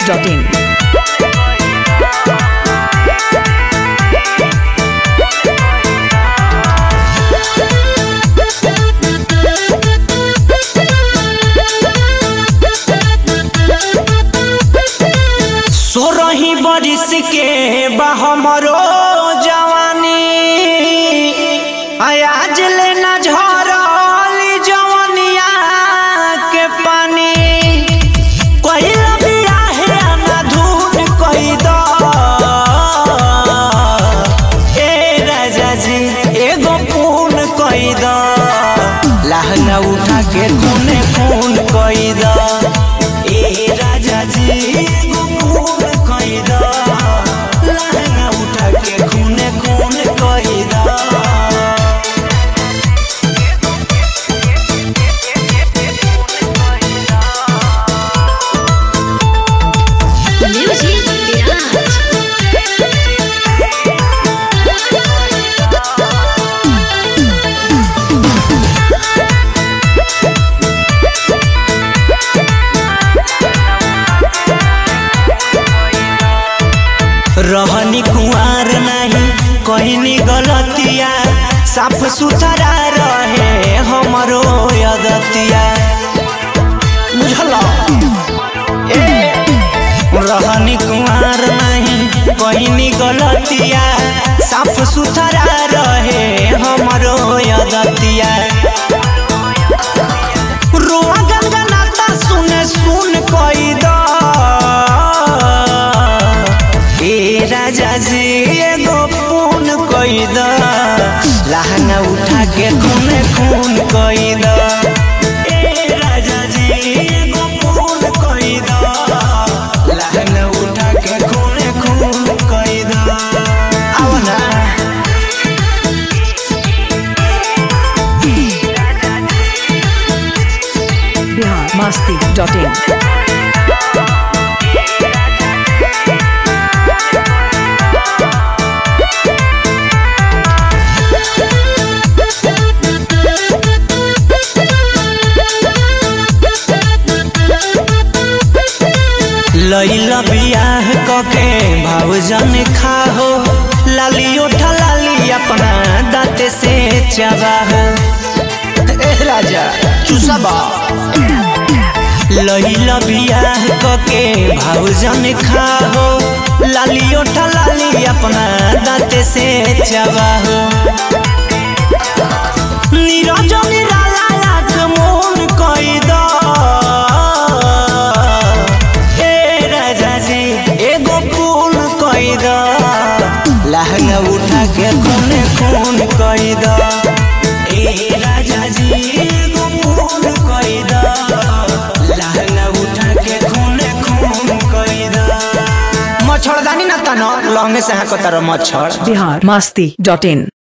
masti.in. सोरही बरिस के बहमरो जवानी आज ले न झरल जवनिया के पानी कहिला बियाहे ना धून कहि द ए राजा जी एगो खून कहि द लहंगा उठा के खूने खून कहि द ए राजा जी एगो खून कहि द लहंगा उठा के खूने खून कहि द Music Garage. रहनी कुआर नहीं कहनी गलतिया साफ सुथरा रहे हमरो यदतिया बुझल ए रहनी कुआर नहीं कहनी गलतिया साफ सुथरा रहे हमरो यदतिया रोआ गंगा नाता सुने सुन कई द ए राजा जी एगो पून कई द लहंगा उठा के खून खून कई द ए राजा जी एगो पून कई द लहंगा उठा के खून खून कई द आओ ना Bihar masti.in. लैला बियाह कके भावजन खाहो लाली उठा लाली अपना दाँत से चबाह ए राजा चुसबा लैला बियाह कके भावजन खाहो लाली उठा लाली अपना दाँत से चबाहो नीरज निराला आँख मोन कई द ए राजा जी एगो फूल कई द लहंगा उठा के खून खून कई द ए राजा जी एगो फूल कई द लहंगा उठा के खून खून कई द मच्छरदानी ना तन लहंगे से हाँ को तारो मच्छर Bihar masti.in.